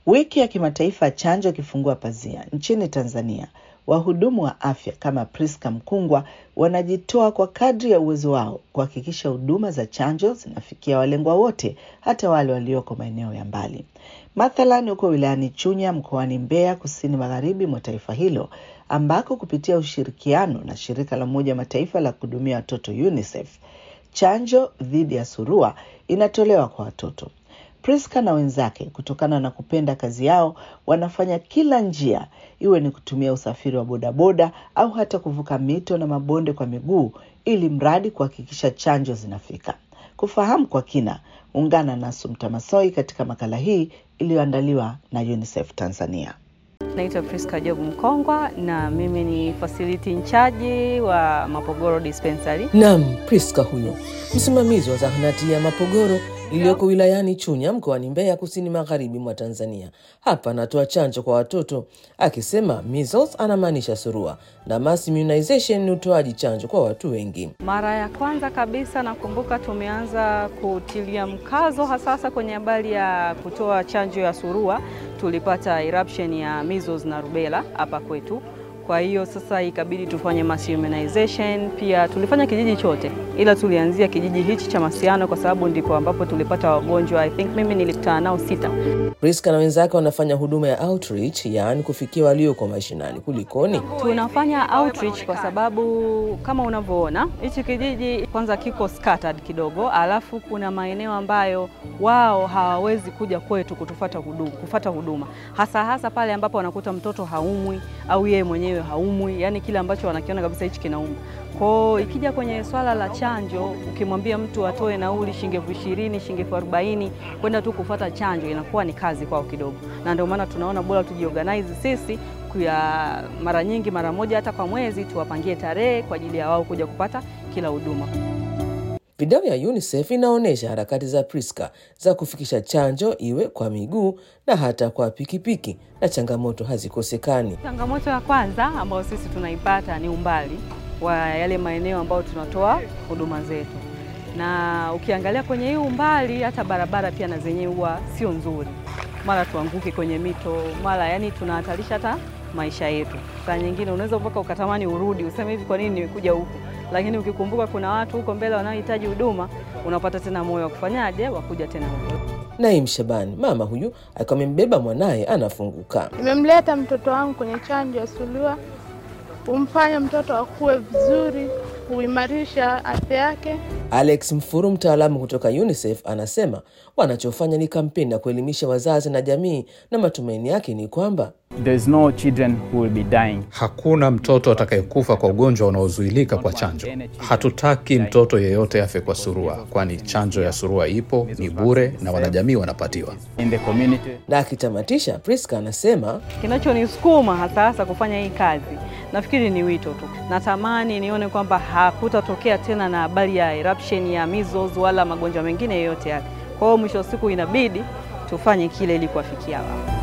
Wiki ya kimataifa ya chanjo ikifungua pazia nchini Tanzania, wahudumu wa afya kama Priska Mkungwa wanajitoa kwa kadri ya uwezo wao kuhakikisha huduma za chanjo zinafikia walengwa wote, hata wale walioko maeneo ya mbali. Mathalan, huko wilayani Chunya mkoani Mbeya, kusini magharibi mwa taifa hilo, ambako kupitia ushirikiano na shirika la Umoja wa Mataifa la kuhudumia watoto UNICEF, chanjo dhidi ya surua inatolewa kwa watoto. Priska na wenzake kutokana na kupenda kazi yao wanafanya kila njia, iwe ni kutumia usafiri wa bodaboda au hata kuvuka mito na mabonde kwa miguu, ili mradi kuhakikisha chanjo zinafika. Kufahamu kwa kina, ungana na Sumta Masoi katika makala hii iliyoandaliwa na UNICEF Tanzania. Naitwa Priska Job Mkongwa na mimi ni facility incharge wa Mapogoro Dispensary. Naam, Priska huyo msimamizi wa zahanati ya Mapogoro iliyoko wilayani Chunya mkoani Mbeya, kusini magharibi mwa Tanzania. Hapa anatoa chanjo kwa watoto, akisema measles anamaanisha surua na mass immunization ni utoaji chanjo kwa watu wengi. Mara ya kwanza kabisa nakumbuka tumeanza kutilia mkazo hasasa kwenye habari ya kutoa chanjo ya surua, tulipata eruption ya measles na rubella hapa kwetu. Kwa hiyo sasa ikabidi tufanye mass immunization. Pia tulifanya kijiji chote, ila tulianzia kijiji hichi cha Masiano kwa sababu ndipo ambapo tulipata wagonjwa. I think mimi nilikutana nao sita. Priska na wenzake wanafanya huduma ya outreach, yaani kufikia walioko mashinani. Kulikoni? Tunafanya outreach kwa sababu kama unavyoona hichi kijiji kwanza kiko scattered kidogo, alafu kuna maeneo ambayo wao hawawezi kuja kwetu kutufata huduma, kufata huduma hasa hasa pale ambapo wanakuta mtoto haumwi au yeye mwenyewe haumwi, yani kile ambacho wanakiona kabisa hichi kinauma. Kwao ikija kwenye swala la chanjo, ukimwambia mtu atoe nauli shilingi elfu ishirini shilingi elfu arobaini kwenda tu kufata chanjo inakuwa ni kazi kwao kidogo, na ndio maana tunaona bora tujiorganize sisi kuya mara nyingi, mara moja hata kwa mwezi, tuwapangie tarehe kwa ajili ya wao kuja kupata kila huduma. Video ya UNICEF inaonyesha harakati za Priska za kufikisha chanjo iwe kwa miguu na hata kwa pikipiki, na changamoto hazikosekani. Changamoto ya kwanza ambayo sisi tunaipata ni umbali wa yale maeneo ambayo tunatoa huduma zetu, na ukiangalia kwenye hii umbali, hata barabara pia na zenyewe huwa sio nzuri, mara tuanguke kwenye mito, mara yani tunahatarisha hata maisha yetu. Saa nyingine unaweza mpaka ukatamani urudi useme hivi, kwa nini nimekuja huku? Lakini ukikumbuka kuna watu huko mbele wanaohitaji huduma, unapata tena moyo wa kufanyaje, wa kuja tena huko. Naim Shabani, mama huyu akiwa amembeba mwanaye, anafunguka. Nimemleta mtoto wangu kwenye chanjo ya surua, humfanya mtoto akue vizuri, huimarisha afya yake. Alex Mfuru, mtaalamu kutoka UNICEF, anasema wanachofanya ni kampeni ya kuelimisha wazazi na jamii, na matumaini yake ni kwamba There's no children who will be dying. Hakuna mtoto atakayekufa kwa ugonjwa unaozuilika kwa chanjo. Hatutaki mtoto yeyote afe kwa surua, kwani chanjo ya surua ipo, ni bure na wanajamii wanapatiwa. in the community. na akitamatisha, Priska anasema Kinachonisukuma hasa hasa kufanya hii kazi nafikiri ni wito tu. Natamani nione kwamba hakutatokea tena na habari ya eruption ya measles wala magonjwa mengine yoyote yale. Kwa hiyo mwisho wa siku inabidi tufanye kile ili kuwafikia wao.